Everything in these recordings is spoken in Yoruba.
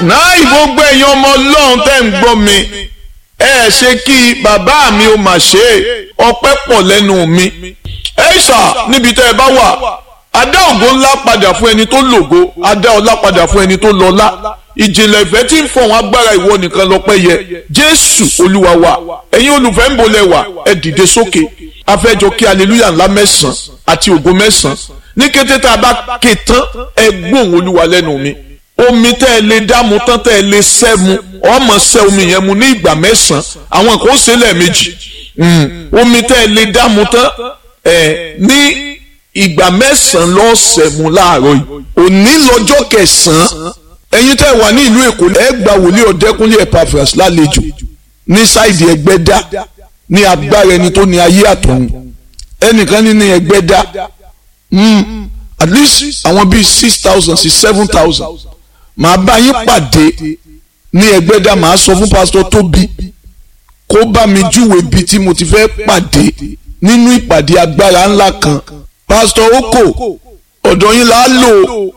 náà gbogbo ẹ̀yin ọmọ ọlọ́run tẹ́ ń gbọ́ mi ẹ ṣe kí bàbá mi ó mà ṣe é ọpẹ́ pọ̀ lẹ́nu mi ẹ ṣà níbi tẹ́ ẹ bá wà adá ògo ńlá padà fún ẹni tó lògo adá ọlá padà fún ẹni tó lọ́lá ìjìnlẹ̀ ìfẹ́ tí ń fọ̀hún agbára ìwọ nìkan lọ́pẹ́ yẹ jésù olúwa wa ẹ̀yin olùfẹ́ ń bolẹ̀ wà ẹ dìde sókè afẹ́jọ kí aleluya ńlá mẹ́sàn-án àti ògo mẹ́sàn-án ní kété tá a bá ké tán ẹ gbóhùn olúwa lẹ́nu mi omi tẹ́ ẹ lè dámu tán tẹ́ ẹ lè sẹ́ mu ọmọ sẹ́ omi yẹn mu ní ìgbà mẹ́sàn-án àwọn kan ó ṣe lẹ́ẹ̀mejì omi tẹ́ ẹ lè dámu tán ẹ ní ìgbà mẹ́sàn-án lọ́sẹ̀ mu láàárọ̀ yìí òní lọ́jọ́ kẹsàn-án ẹ̀yin tẹ́ ẹ wà ní ìlú èkó ẹ gba wòlíì ọ̀dẹ́kúnlé Epaphras lálejò ní sáìdì ẹgbẹ́dá ní agbára ẹni tó ní ayé àtọ̀run ẹnìkan ní ní ẹgbẹ́dá at least àwọn bíi six thousand sí seven thousand màá bá yín pàdé ní ẹgbẹ́dá màá sọ fún pásítọ̀ tóbi kó bá mi júwe ibi tí mo ti fẹ́ pàdé nínú ìpàdé agbára ńlá kan pásítọ̀ oko ọ̀dọ̀ yín là á lò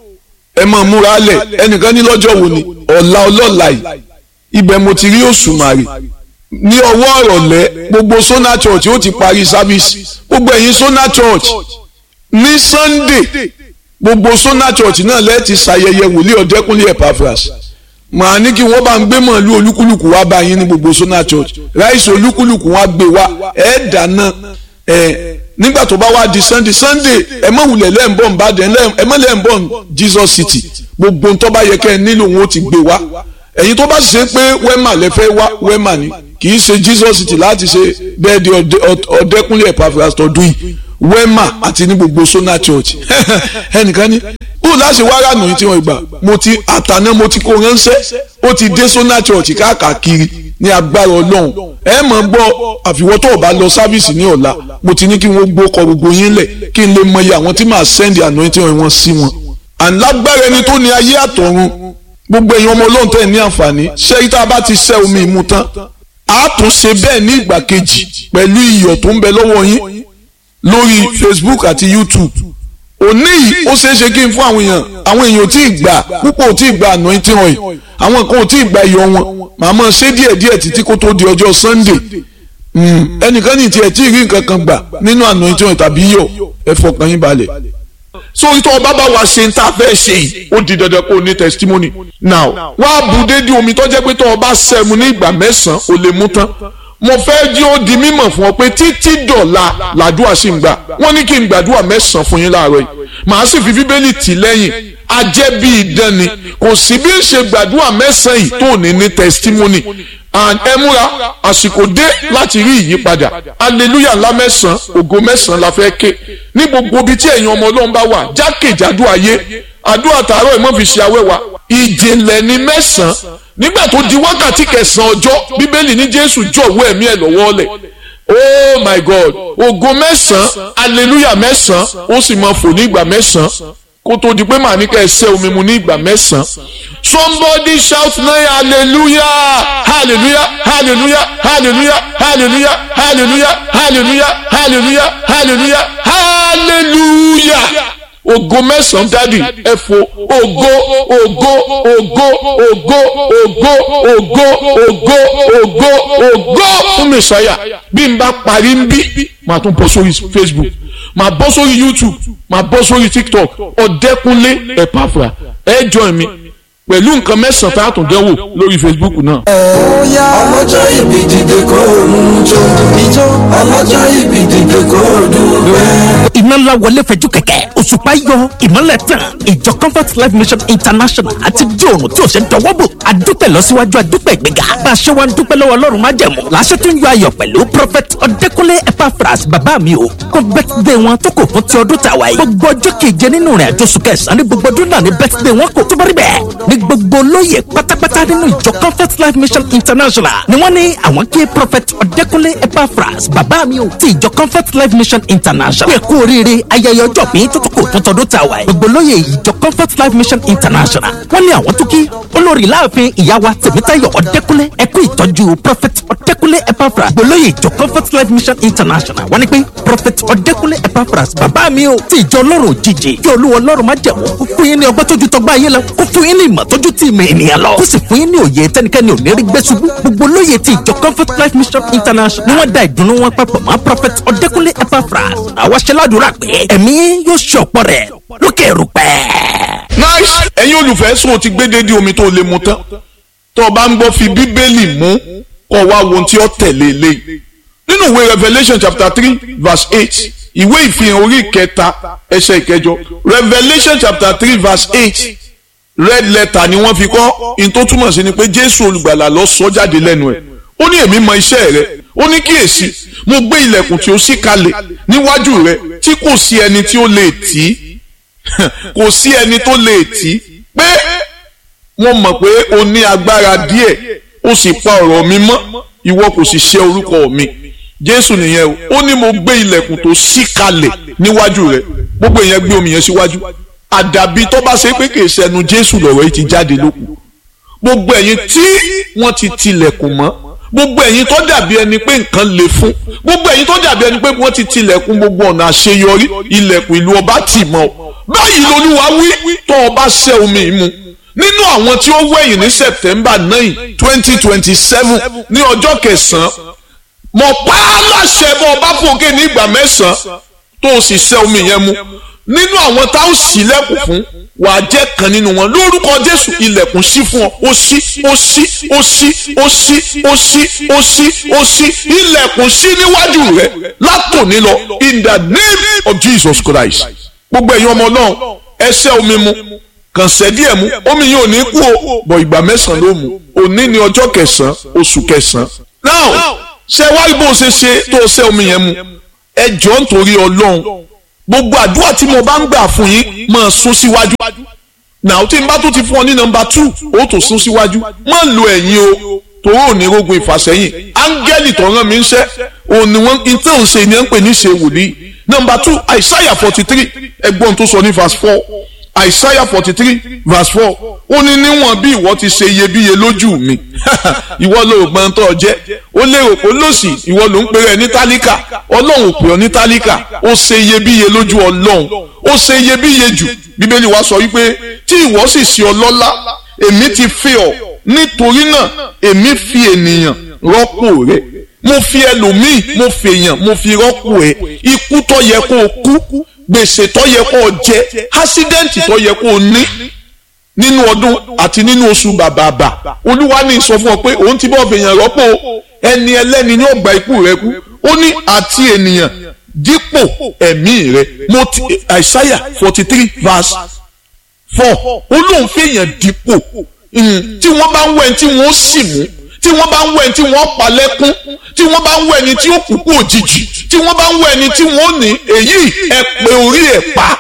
ẹ máa múra lẹ̀ ẹnìkan ní lọ́jọ́ wo ni ọ̀la ọlọ́la yìí ibẹ̀ mo ti rí òṣùmàrè ní ọwọ́ ọ̀rọ̀lẹ́ gbogbo Sona Church ó ti parí sábìsì gbogbo ẹ̀yin Sona Church ní Sunday gbogbo Sona Church náà lẹ́ẹ̀tì ṣàyẹyẹ wòlíì ọ̀dẹ́kúnlé Epaphras màá ní kí wọ́n bá ń gbé mọ̀lú olúkúlùkù wá bá yín ní gbogbo Sona Church ráìsì olúkúlùkù wá gbé wá ẹ̀ dáná ẹ̀ nígbà tó bá wá di Sunday Sunday ẹ mọ̀ wulẹ̀ lẹ́ǹbọ̀n Ìbàdàn ẹ mọ̀ lẹ́ǹbọ̀n Jesus City gbogbo ń tó bá yẹ kẹ́ ẹ nílò wọn ó ti gbé wá ẹ̀yin tó bá ṣe pé wẹ́mà lẹ́fẹ́ wá wẹ́mà ni kì í ṣe Jesus City láti ṣe bẹ́ẹ̀ di ọ̀dẹ́kúnlé Epaphras tọdún yìí wema àti ní gbogbo Sona Church ẹnìkan ní bó láṣẹ wàrà nù tí wọn gbà mo ti àtàná mo ti kó ránṣẹ́ ó ti dé Sona Church káàkiri ní agbára Ọlọ́run ẹ mọ̀ gbọ́ àfiwọ́ tó o bá lọ sáfíìsì ní ọ̀la mo ti ní kí wọ́n gbókọ gbogbo yín lẹ̀ kí n lè mọ iye àwọn tí màá sẹ́ndì anointing wọn sí wọn. àlágbára ẹni tó ní ayé àtọ̀run gbogbo èèyàn ọmọ Ọlọ́run tẹ̀ ní àǹfààní ṣé tá a bá ti ṣẹ́ omi ìmu tán a tún ṣe bẹ́ẹ̀ ní ìgbà kejì pẹ̀lú iyọ̀ tó ń bẹ lọ́wọ́ yín lórí facebook àti youtube òní yìí ó ṣeé ṣe kí n fún àwọn èèyàn àwọn èèyàn ò tí ì gbà púpọ̀ ò tí ì gbà anointing oil àwọn kan ò tí ì gbà iyọ̀ wọn màmá ṣe díẹ̀ díẹ̀ títí kó tó di ọjọ́ sunday ẹnìkan ní tiẹ̀ tí ì rí nǹkan kan gbà nínú anointing oil tàbí iyọ̀ ẹ fọkàn yín balẹ̀ sórí tó o bá bá wa ṣe ń tá a fẹ́ ṣe yìí ó di dandan kó o ní testimony now wá bu dédé omi tó jẹ́ pé tó o bá sẹ́mu ní ìgbà mẹ́sàn-án o lè mú tán mo fẹ́ jí ó di mímọ̀ fún ọ pé títí dọ̀la làdúrà sì ń gbà wọ́n ní kí n gbàdúrà mẹ́sàn-án fún yín láàárọ̀ yìí màá sì fi bíbélì tì lẹ́yìn ajẹ́ bí idán ni kò sí bí ń ṣe gbàdúrà mẹ́sàn-án yìí tó ní ní testimony and ẹ múra àsìkò dé láti rí ìyípadà aleluya ńlá mẹ́sàn-án ògo mẹ́sàn-án la fẹ́ ké ní gbogbo ibi tí ẹ̀yin ọmọ ọlọ́run bá wà jákèjádò ayé àdúrà tààrọ̀ ẹ̀ mọ́ fi ṣe awẹ́wà ìjìnlẹ̀ ní mẹ́sàn-án nígbà tó di wákàtí kẹsàn-án ọjọ́ bíbélì ní jésù jọ̀wọ́ ẹ̀mí ẹ̀ lọ́wọ́ lẹ̀ oh my god ògo mẹ́sàn-án hallelujah mẹ́sàn-án ó sì máa fò ní ìgbà mẹ́sàn-án kó tó di pé màá ní ká ẹ ṣẹ́ omi mu ní ìgbà mẹ́sàn-án somebody shout now hallelujah hallelujah hallelujah hallelujah hallelujah hallelujah hallelujah hallelujah hallelujah hallelujah ògo mẹ́sàn-án dádì ẹ fò ògo ògo ògo ògo ògo ògo ògo ògo ògo fún mẹsàáyà bí n bá parí ń bí màá tún bọ́ sórí Facebook màá bọ́ sórí YouTube màá bọ́ sórí TikTok ọ̀dẹ́kunlé Epaphras ẹ join mi pẹ̀lú nǹkan mẹ́sàn-án tá a tún dẹ́wò lórí Facebook náà. Oya ọlọ́jọ́ ìbí dìde kó òun jó ijó ọlọ́jọ́ ìbí dìde kó dùgbẹ́. iná ńlá wọlé fẹjú kẹ̀kẹ́ òṣùpá yọ ìmọ́lẹ̀ tàn ìjọ comfort life mission international àti di òrùn tí ò ṣe dọwọ́ bò adúpẹ́ lọ́síwájú adúpẹ́ ìgbéga bá a ṣe wá ń dúpẹ́ lọ́wọ́ ọlọ́run má jẹ̀mú làṣẹ tó ń yọ ayọ̀ pẹ̀lú prophet ọ̀dẹ́kúnlé Epaphras bàbá mi o kó bẹ́tidé wọn tó kò fún ti ọdún tàwa yìí gbogbo ọjọ́ keje nínú rìn àjò oṣù kẹsàn-án ní gbogbo ọdún náà ní bẹ́tidé wọn kò tó bá rí bẹ́ẹ̀ ní gbogbo olóyè pátápátá nínú ìjọ comfort life mission international ni wọ́n ní àwọn kí prophet ọ̀dẹ́kúnlé Epaphras bàbá mi o ti ìjọ comfort life mission international pé kú oríire ayẹyẹ ọjọ́ pín tó tó kò tó tọdún tàwa yìí gbogbo olóyè ìjọ comfort life mission international wọ́n ní àwọn tó kí olórí láàfin ìyá wa tèmítayọ̀ ọ̀dẹ́kúnlé ẹkú ìtọ́jú prophet ọ̀dẹ́kúnlé Epaphras gbogbo olóyè ìjọ comfort life mission international wọ́n ní pé prophet ọ̀dẹ́kúnlé Epaphras bàbá mi o ti ìjọ ọlọ́run òjijì kí olúwa ọlọ́run má jẹ̀wọ́ kó fún yín ní ọgbọ́n tójú tọgbà ayé lọ kó fún yín ní ìmọ̀ ìmọ̀ tójú tí ìmọ̀ ènìyàn lọ. kó sì fún yín ní òye tẹnikẹ́ni ò ní rí gbé ṣubú. gbogbo lóye ti ìjọ comfort life mission international ni wọ́n da ìdùnnú wọn papọ̀ mọ́ prophet ọ̀dẹ́kúnlé epaphras. àwa ṣe ládùúrà pé ẹ̀mí yóò ṣe ọ̀pọ̀ rẹ̀ lókè rúpẹ́. nice ẹ̀yin olùfẹ́ sùn o ti gbé dédé omi tó lè mu tán tó o bá ń gbọ́ fi bíbélì mú kó o wá wo ohun tí ó tẹ̀lé eléyìí nínú ìwé revelation chapter three verse eight ìwé ìfihàn orí ìkẹta ẹsẹ̀ ìkẹjọ revelation chapter three verse eight red letter ni wọ́n fi kọ́ in tó túmọ̀ sí ni pé jésù olùgbàlà lọ sọ jáde lẹ́nu ẹ̀ ó ní èmi mọ iṣẹ́ rẹ ó ní kíyèsí mo gbé ilẹ̀kùn tí ó ṣí kalẹ̀ níwájú rẹ tí kò sí ẹni tí ó lè tì í kò sí ẹni tó lè tì í pé wọ́n mọ̀ pé o ní agbára díẹ̀ o sì pa ọ̀rọ̀ mi mọ́ ìwọ kò sì ṣe orúkọ mi jésù nìyẹn o ó ní mo gbé ilẹ̀kùn tó ṣí kalẹ̀ níwájú rẹ gbogbo ìyẹn gbé omi yẹn síwájú àdàbí tó bá ṣe pé kìí ṣẹnu jésù lọ̀rọ̀ yìí ti jáde lókun gbogbo ẹ̀yin tí wọ́n ti tilẹ̀kùn mọ́ gbogbo ẹ̀yin tó dàbí ẹni pé nǹkan le fún gbogbo ẹ̀yin tó dàbí ẹni pé wọ́n ti tilẹ̀kùn gbogbo ọ̀nà àṣeyọrí ilẹ̀kùn ìlú ọba tì mọ́ ọ báyìí lolúwa wí tó ọba ṣẹ́ omi mu nínú àwọn tí ó wẹ̀yìn ní september nine twenty twenty seven ní ọjọ́ kẹsàn-án mọ̀ pa á láṣẹ bọ́ ọba fòkè ní ìgbà mẹ́sàn-án tó o sì ṣẹ́ omi yẹn mu nínú àwọn tá ó ṣílẹ̀kùn fún wà á jẹ́ kan nínú wọn lórúkọ jésù ilẹ̀kùn ṣí fún ọ ó ṣí ó ṣí ó ṣí ó ṣí ó ṣí ó ṣí ó ṣí ilẹ̀kùn ṣí níwájú rẹ látòní lọ in the name of jesus christ gbogbo ẹ̀yin ọmọ náà ẹ ṣẹ́ omi mu kàn ṣẹ́ díẹ̀ mu omi yìí ò ní kú o bọ̀ ìgbà mẹ́sàn-án ló mu òní ni ọjọ́ kẹsàn-án oṣù kẹsàn-án now ṣé wá rí bó ṣe ṣe tó ṣẹ́ omi yẹn mu ẹ jọ̀ọ́ nítorí ọlọ́run gbogbo àdúrà tí mo bá ń gbà fún yín máa sún síwájú náà tí n bá tó ti fún ọ ní nọ́mbà two ó tó sún síwájú má lo ẹ̀yìn o torí òní rogun ìfàsẹ́yìn áńgẹ́lì tó rán mi ń ṣẹ́ òní wọn ìtẹ́ òǹṣe ni ẹ ń pè ní ṣe wòlíì nọ́mbà two àìsáyà forty three ẹgbọ́n tó sọ ní verse four àìsáyà forty three verse four ó ní níwọ̀n bí ìwọ ti ṣe iyebíye lójú mi ìwọ ló gbọ́n tó jẹ́ ó lérò pé lòsì ìwọ ló ń pèrè ní tálíkà ọlọ́run pè ọ́ ní tálíkà ó ṣe iyebíye lójú ọlọ́run ó ṣe iyebíye jù bíbélì wa sọ wípé tí ìwọ sì ṣe ọlọ́lá èmi ti fi ọ́ nítorí náà èmi fi ènìyàn rọ́pò rẹ̀ mo fi ẹlòmíì mo fi èèyàn mo fi rọ́pò ẹ̀ ikú tó yẹ kó o kú gbèsè tó yẹ kó o jẹ ásídẹ́ǹtì tó yẹ kó o ní nínú ọdún àti nínú oṣù bàbàbà olúwa ní sọ fún ọ pé òun ti bọ́ fèèyàn rọ́pò ẹni ẹlẹ́ni ní ọgbà ikú rẹ kú ó ní àti ènìyàn dípò ẹ̀mí rẹ mo ti àìsáyà forty three verse four ó lóun fèèyàn dípò tí wọ́n bá ń wẹ̀ tí wọ́n sì mú tí wọ́n bá ń wẹ̀ tí wọ́n pa lẹ́kún tí wọ́n bá ń wẹ̀ ni tí ó kúkú òjijì tí wọ́n bá ń wẹ̀ ni tí wọ́n ní èyí ẹ pé orí ẹ̀ pa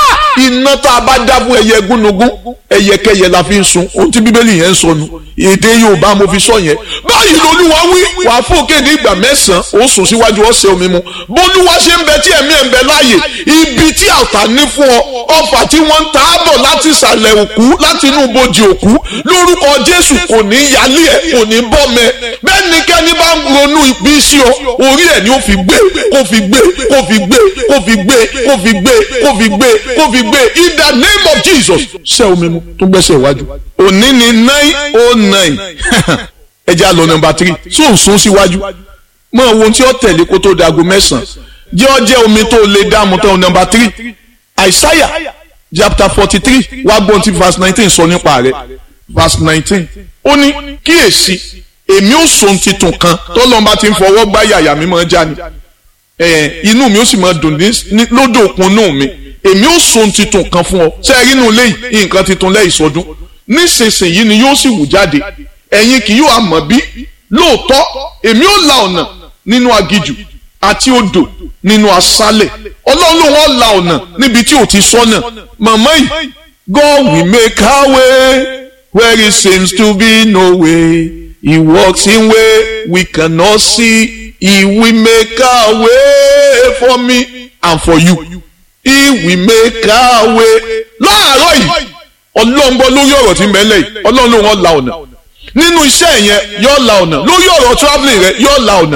iná tá a bá dá fún ẹyẹ gúnugún ẹyẹkẹyẹ la fi ń sun ohun tí bíbélì yẹn ń sọnù èdè yorùbá mo fi sọ yẹn báyìí lolúwa wí wàá fòkè ní ìgbà mẹ́sàn-án ó sùn síwájú ọ̀sẹ̀ omi mu bólúwa ṣe ń bẹ tí ẹ̀mí ẹ̀ ń bẹ láàyè ibi tí àtà ní fún ọ ọfà tí wọ́n ń ta á bọ̀ láti ìsàlẹ̀ òkú láti inú ibojì òkú lórúkọ jésù kò ní yálé ẹ̀ kò ní bọ́mẹ bẹ́ẹ̀ ni kẹ́ni bá ń ronú ibi sí ọ orí ẹ̀ ni ó fi gbé kó fi gbé kó fi gbé kó fi gbé kó fi gbé kó fi gbé kó fi gbé in the name of jesus ṣé omi mu tó gbẹ́sẹ̀ iwájú òní ni nine oh nine ẹ jẹ́ àlọ́ nọmba three sóun sún síwájú mọ ohun tí ó tẹ̀lé kó tó dago mẹ́sàn-án jẹ́ ọ jẹ́ omi tó lè dààmú tán nọmba three àìsáyà chapter forty three wá gbọ́n tí verse nineteen sọ nípa rẹ̀ verse nineteen ó ní kíyèsí èmi ò sọ titun kan tọ́lọ́mba ti ń fọwọ́ gbá yàyà mi máa já ni inú mi ó sì máa dùn lódò òkun náà mi èmi ò sọ titun kan fún ọ ṣe é rí inú lẹ́yìn nǹkan titun lẹ́yìn sọdún nísinsìnyí ni yóò sì wù jáde ẹ̀yin kì yóò àmọ́ bí lóòótọ́ èmi ò la ọ̀nà nínú agijù àti odò nínú aṣálẹ̀ ọlọ́run ló wọ́n la ọ̀nà níbi tí ò ti sọ́nà màmá yìí God will make our way where it seems to be no way he walks in way we cannot see he will make our way for me and for you he will make our way láàárọ̀ yìí ọlọ́run gbọ́ lórí ọ̀rọ̀ tí ń bẹ lẹ́yìn ọlọ́run ló wọ́n la ọ̀nà nínú iṣẹ́ yẹn yóò la ọ̀nà lórí ọ̀rọ̀ travelling rẹ yóò la ọ̀nà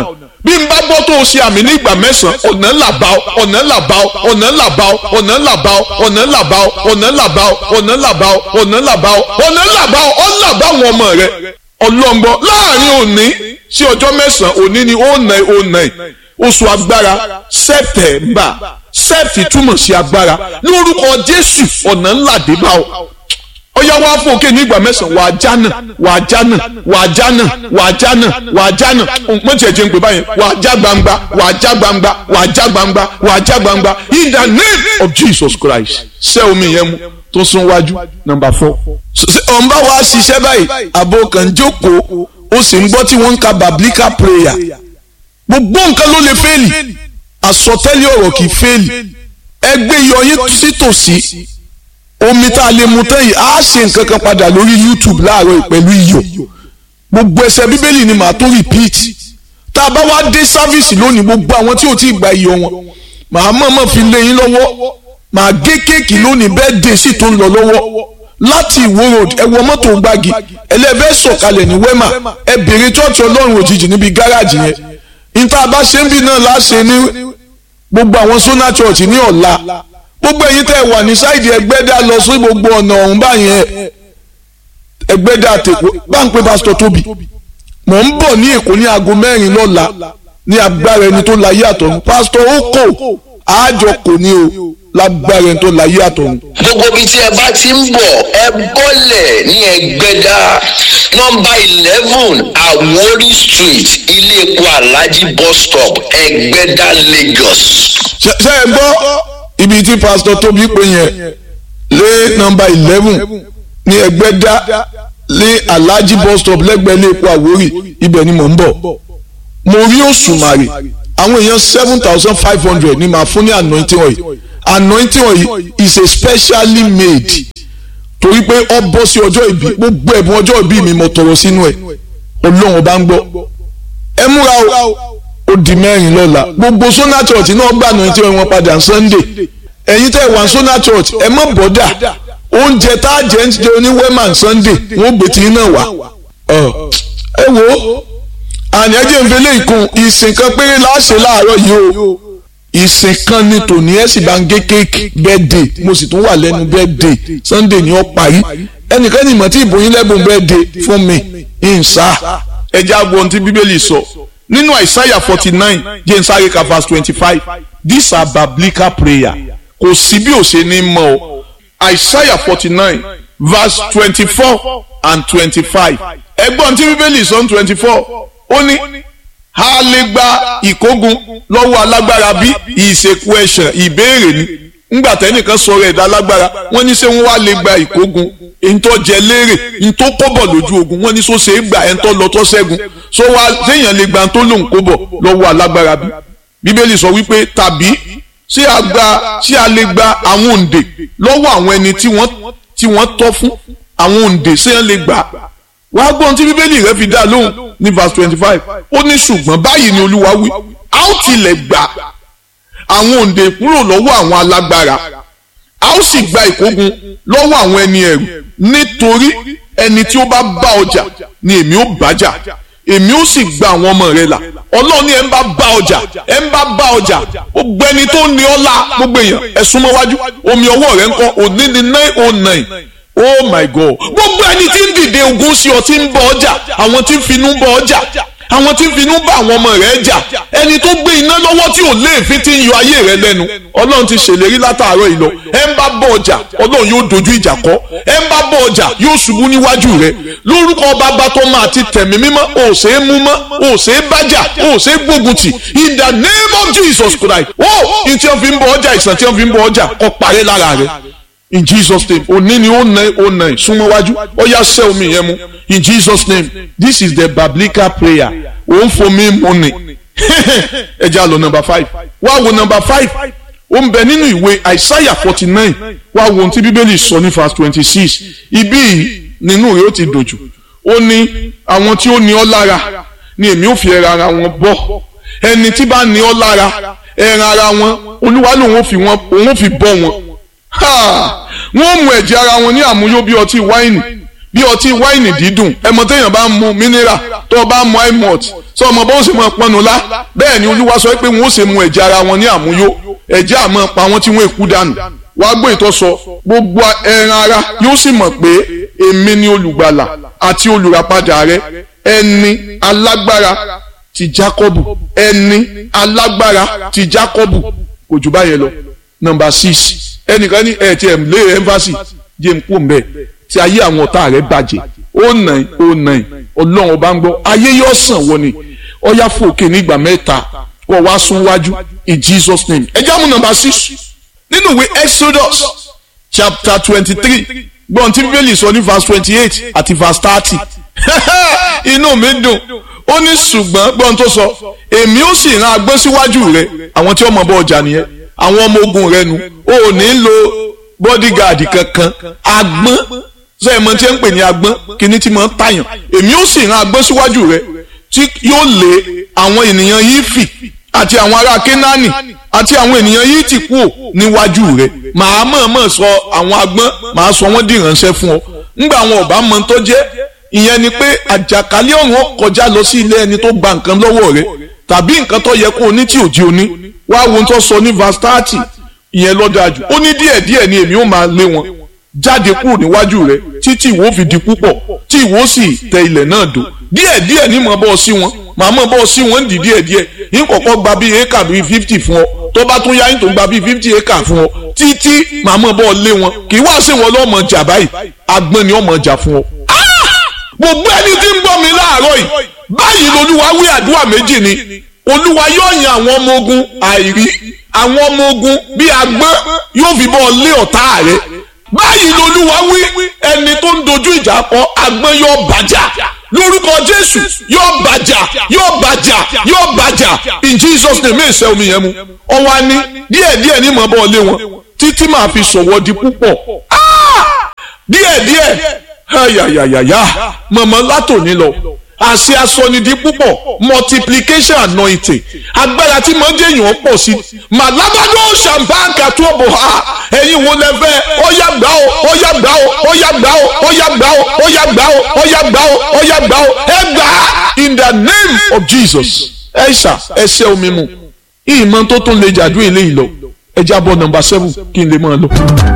bí n bá gbọ́ tó o ṣe àmì ní ìgbà mẹ́sàn-án ọ̀nà làbá ọ ọ̀nà làbá ọ ọ̀nà làbá ọ ọ̀nà làbá ọ ọ̀nà làbá ọ ọ̀nà làbá ọ ọ̀nà làbá ọ ọ̀nà làbá ọ ọ̀nà làbá ọ ọ̀ làbá àwọn ọmọ rẹ ọlọ́ngbọ́ láàrin òní sí ọjọ́ mẹ́sàn-án òní ni ó nà ó nà oṣù agbára sẹ́tẹ̀mbà sẹ́ẹ̀tì túmọ̀ sí agbára lórúkọ Jésù ọ̀nà ńlá dé bá ọ ọyá wa fún òkè nígbà mẹ́sàn-án wàá jánà wàá jánà wàá jánà wàá jánà wàá jánà mo tiẹ̀ jẹ́ ń pè báyìí wàá já gbangba wàá já gbangba wàá já gbangba wàá já gbangba in the name of Jesus Christ ṣé omi yẹn mu tó sún wájú number four. ọ̀nba wa ṣiṣẹ́ báyìí àbò kan jókòó ó sì ń gbọ́ tí wọ́n ń ka biblical prayer gbogbo nǹkan ló lè fẹ́ẹ̀lì àsọtẹ́lẹ̀ ọ̀rọ̀ kì í fẹ́ẹ̀lì ẹgbẹ́ yọyín sítòsí omi tá a lè mu tán yìí á ṣe nǹkan kan padà lórí YouTube láàárọ̀ pẹ̀lú iyọ̀ gbogbo ẹsẹ̀ bíbélì ni màá tó repeat tá a bá wá dé sáfíìsì lónìí gbogbo àwọn tí ò tí ì gba iyọ̀ wọn màá mọ̀ọ́mọ̀ fi lé yín lọ́wọ́ màá gé kéèkì lónìí bẹ́ẹ̀ dé sì tó ń lọ lọ́wọ́ láti ìwó road ẹ wọ mọ́tò gbági ẹlẹ́fẹ́ sọ̀kalẹ̀ ní wema ẹ bèrè chọ́ọ̀chì ọlọ́run òjijì níbi gáràjì yẹn níta bá ṣe ń bí náà láṣẹ ní gbogbo àwọn sona church ní ọ̀la gbogbo ẹ̀yin tẹ́ wà ní sáìdì ẹgbẹ́dá lọ sí gbogbo ọ̀nà ọ̀hún báyẹn ẹgbẹ́dá àtẹ̀kọ́ bá ń pe pásítọ̀ tóbi mò ń bọ̀ ní èkó ní aago mẹ́rin lọ́la ní agbára ẹni tó láyé àtọ̀run pásítọ̀ ó kò àjọ kò ní o lágbára ẹni tó láyé àtọ̀run. gbogbo ibi tí ẹ bá ti ń bọ̀ ẹ bọ́lẹ̀ ní ẹgbẹ́dá nọ́mbà eleven Àwórì street ilé epo alhaji bus stop ẹgbẹ́dá Lagos. ṣe ṣe ẹ gbọ́ ibi tí pásítọ̀ tóbi pé yẹn lé nọ́mbà eleven ní ẹgbẹ́dá lé alhaji bus stop lẹ́gbẹ̀ẹ́ ilé epo Àwórì ibẹ̀ ni mò ń bọ̀ mo rí òṣùmàrè àwọn èèyàn seven thousand five hundred ni màá fún ní anointing oil anointing oil is a specially made torí pé ọ bọ́ sí ọjọ́ ìbí gbogbo ẹ̀bùn ọjọ́ ìbí mi mo tọrọ sínú ẹ̀ ọlọ́run ọba ń gbọ́ ẹ múra o ó di mẹ́rin lọ́la gbogbo sona church náà gbà anointing oil wọn padà sunday ẹ̀yin tẹ́ wà sona church ẹ má bọ́dà oúnjẹ tá a jẹ ń jẹ oníwẹ́mà sunday wọ́n gbé tí náà wá ẹ wo àní ẹjẹ ń fẹlẹ ìkun ìsìn kan péré láṣẹ láàárọ̀ yìí o ìsìn kan ní tòní ẹ sì bá ń gé kéèkì bẹ́ẹ̀dẹ̀ mo sì tún wà lẹ́nu bẹ́ẹ̀dẹ̀ sunday ni ó parí ẹnìkan ní ìmọ̀ tí ìbò yín lẹ́bùn bẹ́ẹ̀dẹ̀ fún mi ìǹsà ẹjẹ àgbo ohun tí bíbélì sọ nínú àìsáyà forty nine james arika verse twenty five these are biblical prayer kò sí bí ó ṣe ní mọ̀ o àìsáyà forty nine verse twenty four and twenty five ẹgbọ́n tí bíbélì sọ ní twenty four ó ní a lè gba ìkógun lọ́wọ́ alágbára bí ìṣèkú ẹ̀ṣẹ̀ ìbéèrè ni ńgbà tẹ́nìkan sọ̀rọ̀ ẹ̀dá alágbára wọ́n ní ṣé wọ́n wá lè gba ìkógun ntọ́ jẹ léèrè ntọ́ kọ́bọ̀ lójú ogun wọ́n ní so ṣe é gbà ẹ̀ ntọ́ lọ tọ́ ṣẹ́gun so wá séèyàn lè gba ntọ́ lòun kọ́bọ̀ lọ́wọ́ alágbára bí bíbélì sọ wípé tàbí ṣé a gba ṣé a lè gba àwọn òǹdè lọ́wọ́ àwọn ẹni tí wọ́n tí wọ́n tọ́ fún àwọn òǹdè ṣé wọ́n lè gbà wàá gbọ́n tí bíbélì rẹ fi dá lóhùn ní verse twenty five ó ní ṣùgbọ́n báyìí ni olúwa wí a ó tilẹ̀ gbà àwọn òǹdè kúrò lọ́wọ́ àwọn alágbára a ó sì gba ìkógun lọ́wọ́ àwọn ẹni ẹ̀rù nítorí ẹni tí ó bá bá ọjà ni èmi ó bájà èmi ó sì gba àwọn ọmọ rẹ là ọlọ́run ní ẹ̀ ń bá bá ọjà ẹ̀ ń bá bá ọjà gbogbo ẹni tó ní ọlá gbogbo èèyàn ẹ̀ súnmọ́ wájú omi ọwọ́ rẹ̀ ń kọ́ òní ní nine oh nine oh my god gbogbo ẹni tí ń dìde ogun sí ọ tí ń bọ ọjà àwọn tí ń finú bọ ọjà àwọn tí ń finú bá àwọn ọmọ rẹ̀ jà ẹni tó gbé iná lọ́wọ́ tí ò léèfín tí ń yọ ayé rẹ̀ lẹ́nu ọlọ́run ti ṣèlérí látàárọ̀ ìlọ ẹ ń bá bọ ọjà ọlọ́run yóò dojú ìjà kọ ẹ ń bá bọ ọjà yóò ṣubú níwájú rẹ̀ lórúkọ bàbá tó máa ti tẹ̀mí mímọ́ ò ṣe é mú mọ́ ò ṣe é bájà ò ṣe é gbógun tì in the name of Jesus Christ ó ní tí wọ́n fi ń bọ ọjà ìsàn tí wọ́n fi ń bọ ọjà kó parẹ́ lára rẹ̀ in jesus name òní ni ó nà ó nà súnmọ́ wájú ó yá sẹ́ omi yẹn mu in jesus name this is the biblical prayer òun fomi mu ni ẹ jẹ́ àlọ́ number five wá wo number five ó ń bẹ nínú ìwé isaiah forty nine wá wo ohun tí bíbélì sọ ní verse twenty six ibí yìí nínú rẹ̀ ó ti dòjù ó ní àwọn tí ó ní ọ lára ni èmi ò fi ẹran ara wọn bọ́ ẹni tí bá ní ọ lára ẹran ara wọn olúwa lòun ò fi wọn òun ò fi bọ́ wọn wọ́n mú ẹ̀jẹ̀ ara wọn ní àmúyó bí ọtí wáìnì bí ọtí wáìnì dídùn ẹmọ téèyàn bá ń mu mineral tó o bá ń mu imot sọ ọmọ bó ṣe máa pọnù lá bẹ́ẹ̀ ni olúwa sọ pé wọn ó ṣe mu ẹ̀jẹ̀ ara wọn ní àmúyó ẹ̀jẹ̀ àmọ́ pa wọn tí wọ́n èkú dànù wàá gbọ́ ìtọ́ sọ gbogbo ẹran ara yóò sì mọ̀ pé èmi ni olùgbàlà àti olùràpadà rẹ ẹni alágbára ti Jákọ́bù ẹni alágbára ti Jákọ́bù kò jù báyẹn lọ nọ́mbà six ẹnìkan ní ẹ ti ẹ̀ lé ẹ́ńfàsì jẹ́ ń kú mbẹ́ tí ayé àwọn ọ̀tá rẹ̀ bàjẹ́ ó nà í ó nà í ọlọ́run ọba ń gbọ́ ayé yóò sàn wọ́n ni ọ̀yá fòkè nígbà mẹ́ta wọ́n wá sún wájú in Jesus name ẹ jáàmù nọ́mbà six nínú ìwé Exodus chapter twenty three gbọ́n tí bíbélì sọ ní verse twenty eight àti verse thirty inú mi dùn ó ní ṣùgbọ́n gbọ́n tó sọ èmi ó sì rán agbọ́n síwájú rẹ àwọn tí wọ́n mọ̀ bọ́ ọjà nìyẹn àwọn ọmọ ogun rẹ nu o ò ní lo bodyguard kankan agbọ́n sọ ẹ̀ mọ̀ tí ń pè ní agbọ́n kíní tí mo ń tàyàn èmi ó sì rán agbọ́n síwájú rẹ tí yóò lé àwọn ènìyàn yìí fì àti àwọn ará kénáánì àti àwọn ènìyàn yìí ti kú níwájú rẹ màá mọ̀ọ́mọ̀ sọ àwọn agbọ́n màá sọ wọ́n di ìránṣẹ́ fún ọ ńgbà àwọn ọ̀bá mọ tó jẹ́ ìyẹn ni pé àjàkálẹ̀ ọ̀run ó kọjá lọ sí ilé ẹni tó gba nǹkan lọ́wọ́ rẹ tàbí nǹkan tó yẹ kó o ní tí ò jí o ní wá wo tó sọ ní verse thirty ìyẹn lọ́dájú ó ní díẹ̀díẹ̀ ni èmi ó máa lé wọn jáde kúrò níwájú rẹ títí ìwọ fi di púpọ̀ tí ìwọ sì tẹ ilẹ̀ náà dò díẹ̀díẹ̀ ní mọ̀ bọ́ sí wọn màá mọ̀ bọ́ sí wọn dì díẹ̀díẹ̀ yín kọ̀kọ́ gba bíi éka bíi fifty fún ọ tó bá tún yá yín tó gba bíi fifty éka fún ọ títí màá mọ̀ bọ́ lé wọn kì í wá sí wọn lọ́mọ jà báyìí agbọ́n ni ọmọ jà fún ọ. gbogbo ẹni tí ń gbọ́ mi láàárọ̀ yìí báyìí lolúwa wí àdúrà méjì ni olúwa yóò yan àwọn ọmọ ogun àìrí àwọn ọmọ ogun bíi agbọ́n yóò fi bọ́ lé ọ̀tá rẹ̀ báyìí lolúwa wí ẹni tó ń dojú ìjà kọ agbọ́n yóò bàjá lórúkọ jésù yóò bàjá yóò bàjá yóò bàjá in jesus name èsè omi yẹn mu ọwọ́ ni díẹ̀díẹ̀ ní mọ̀ bọ́ lé wọn títí màá fi sọ̀wọ́ di púpọ̀ díẹ̀díẹ̀ ayayayaya mọ̀mọ́ látòní lọ àṣẹ asọnidi púpọ̀ multiplication anointing agbára tí mo ń jẹ́yàn pọ̀ sí màlábàdó ṣàǹbáǹkà tó bò ha ẹ̀yin wo lẹ fẹ́ ọ̀yà gbà ó ọ̀yà gbà ó ọ̀yà gbà ó ọ̀yà gbà ó ọ̀yà gbà ó ọ̀yà gbà ó ọ̀yà gbà ó ẹ gbà á in the name of Jesus ẹ ṣà ẹ ṣẹ́ omi mu ìmọ̀ tó tún lè jàdú ilé ìlọ ẹ jábọ̀ nọ́mbà seven kí n lè máa lọ.